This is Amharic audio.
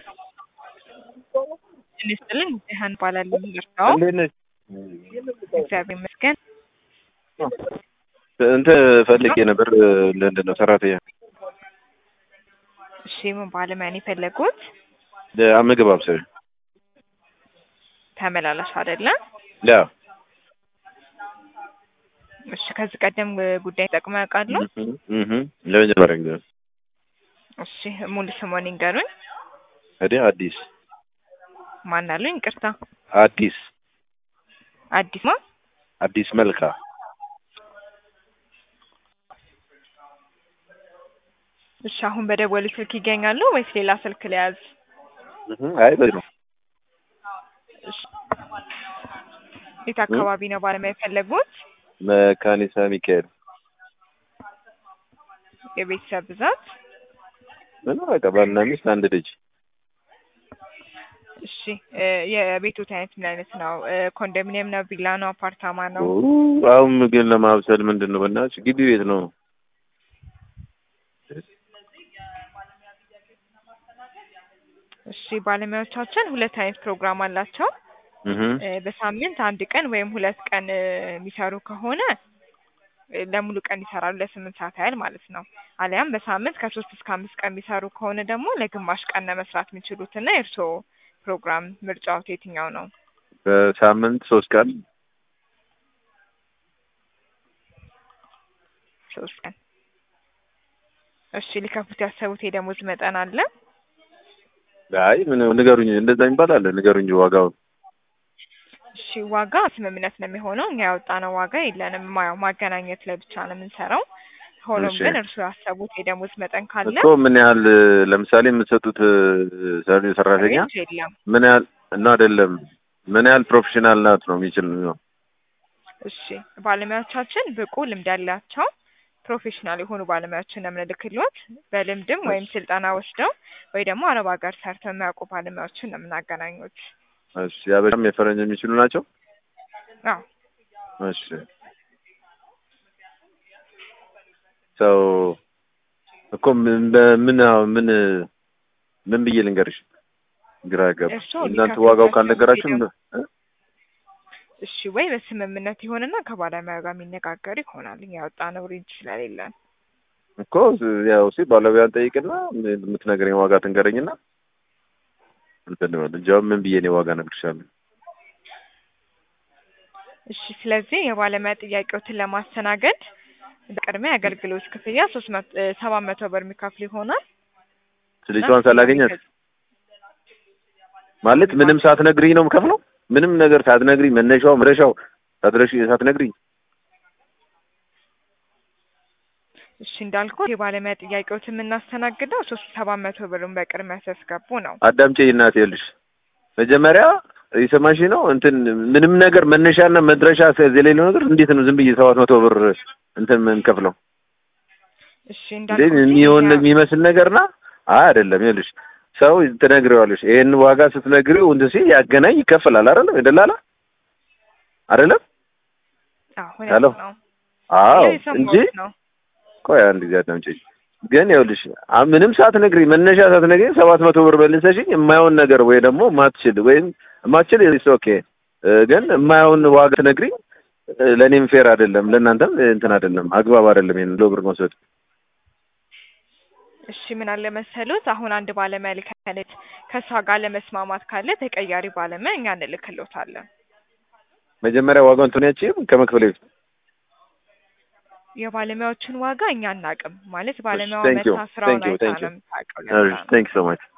ጤና ይስጥልኝ ሪሀን እባላለሁ እርዳው እንዴት ነሽ? እግዚአብሔር ይመስገን እንትን ፈልጌ ነበር ለምንድን ነው ሰራተኛ እሺ ምን ባለሙያ ነው የፈለጉት ምግብ አብሳይ ተመላላሽ አይደለም ያ እሺ ከዚህ ቀደም ጉዳይ ተጠቅመው ያውቃሉ እህ ለመጀመሪያ ጊዜ ነው። እሺ ሙሉ ስሞን ይንገሩኝ እኔ አዲስ ማን አሉኝ ይቅርታ አዲስ አዲስ ማ አዲስ መልካ እሺ አሁን በደወሉ ስልክ ይገኛሉ ወይስ ሌላ ስልክ ለያዝ እህ አይ በዚህ ነው እሺ የት አካባቢ ነው ባለሙያ የፈለጉት መካኒሳ ሚካኤል የቤተሰብ ብዛት ምን በቃ ባልና ሚስት አንድ ልጅ እሺ እ የቤቶት አይነት ምን አይነት ነው እ ኮንዶሚኒየም ነው ቪላ ነው አፓርታማ ነው ኦ፣ አሁን ምግብ ለማብሰል ምንድን ነው በእናትሽ ግቢ ቤት ነው እሺ ባለሙያዎቻችን ሁለት አይነት ፕሮግራም አላቸው እህ እ በሳምንት አንድ ቀን ወይም ሁለት ቀን እ የሚሰሩ ከሆነ እ ለሙሉ ቀን ይሰራሉ ለስምንት ሰዓት ያህል ማለት ነው። አሊያም በሳምንት ከሶስት እስከ አምስት ቀን የሚሰሩ ከሆነ ደግሞ ለግማሽ ቀን ነው መስራት የሚችሉት እና የእርስዎ ፕሮግራም ምርጫዎት የትኛው ነው? በሳምንት ሶስት ቀን ሶስት ቀን። እሺ ሊከፍሉት ያሰቡት የደሞዝ መጠን አለ? አይ ምን ንገሩኝ፣ እንደዛ የሚባል አለ ንገሩኝ ዋጋውን። እሺ ዋጋ ስምምነት ነው የሚሆነው። እኛ ያወጣነው ዋጋ የለንም። ያው ማገናኘት ላይ ብቻ ነው የምንሰራው። ሆኖም እሺ። ግን እርስዎ ያሰቡት የደሞዝ መጠን ካለ እኮ ምን ያህል ለምሳሌ የምትሰጡት ሰ- ሰራተኛ ሬንጅ የለም። ምን ያህል እና አይደለም ምን ያህል ፕሮፌሽናል ናት ነው የሚችል ነው እሺ ባለሙያዎቻችን ብቁ ልምድ ያላቸው ፕሮፌሽናል የሆኑ ባለሙያዎችን ነው የምንልክልዎት። በልምድም ወይም ስልጠና ወስደው ወይ ደግሞ አረብ ሀገር ሰርተው የሚያውቁ ባለሙያዎችን ነው የምናገናኙት። እሺ ያበሻም የፈረንጅ የሚችሉ ናቸው አዎ እሺ ሰው እኮ ምን በምን አሁን ምን ምን ብዬ ልንገርሽ ግራ ገባ እርስዎ እናንተ ሊከፍሉት ዋጋው ያሰቡት ካልነገራችሁም የደሞዝ እ? እሺ ወይ በስምምነት ይሆንና ከባለሙያ ጋር የሚነጋገር ይሆናል። እኛ ያወጣነው ሬንጅ ስለሌለን እኮ ያው ሲ ባለሙያን ጠይቅና የምትነግረኝ ዋጋ ትንገረኝና እንትን ነው እንጂ አሁን ምን ብዬ እኔ ዋጋ እነግርሻለሁ እሺ ስለዚህ የባለሙያ ጥያቄዎትን ለማስተናገድ በቅድሚያ የአገልግሎት ክፍያ ሶስት መቶ ሰባት መቶ ብር የሚከፍሉ ይሆናል። እና ልጅቷን ሳላገኛት ከዚህ- ማለት ምንም ሳትነግሪኝ ነው የምከፍለው ምንም ነገር ሳትነግሪኝ መነሻው መድረሻው ሳትረሺ ሳትነግሪኝ እሺ እንዳልኩት የባለሙያ ጥያቄዎችን የምናስተናግደው ሶስት ሰባት መቶ ብሩን በቅድሚያ ሲያስገቡ ነው። አዳምጪኝ እናቴ ይኸውልሽ መጀመሪያ የሰማሽ ነው እንትን ምንም ነገር መነሻና መድረሻ የሌለው ነገር እንዴት ነው ዝም ብዬ ሰባት መቶ ብር እንትን የምንከፍለው እሺ እንዴ እንዳልኩት የሚሆን እኛ- የሚመስል ነገርና አይ አይደለም ይኸውልሽ ሰው ትነግሪዋለሽ ይሄን ዋጋ ስትነግሪው እንትን ሲል ያገናኝ ይከፈላል አይደለም የደላላ አይደለም አዎ ሄሎ። እውነት ነው። አዎ ሌላ እንጂ የሰማሁት ነው። ቆይ አንድ ጊዜ አዳምጪኝ ግን ይኸውልሽ አ- ምንም ሳትነግሪኝ መነሻ ሳትነግሪኝ ሰባት መቶ ብር መልሰሽኝ የማይሆን ነገር ወይ ደግሞ ማትችል ወይም ማትችል ኢትስ ኦኬ ግን የማይሆን ዋጋ ትነግሪኝ እ፣ ለእኔም ፌር አይደለም ለእናንተም እንትን አይደለም አግባብ አይደለም ይሄን ሎ ብር መውሰድ እሺ ምን አለ መሰሉት አሁን አንድ ባለሙያ ልከለት ከእሷ ጋር ለመስማማት ካለ ተቀያሪ ባለሙያ እኛ እንልክሎታለን። መጀመሪያ ዋጋውን እንትን ያቺም ከመክፈል በፊት የባለሙያዎችን ዋጋ እኛ አናውቅም ማለት ባለሙያዋ thank you, መታ ስራውን thank you, አይታ thank you. ነው የምታውቀው። ለዛ ነው። ቴንክ ሶ ማች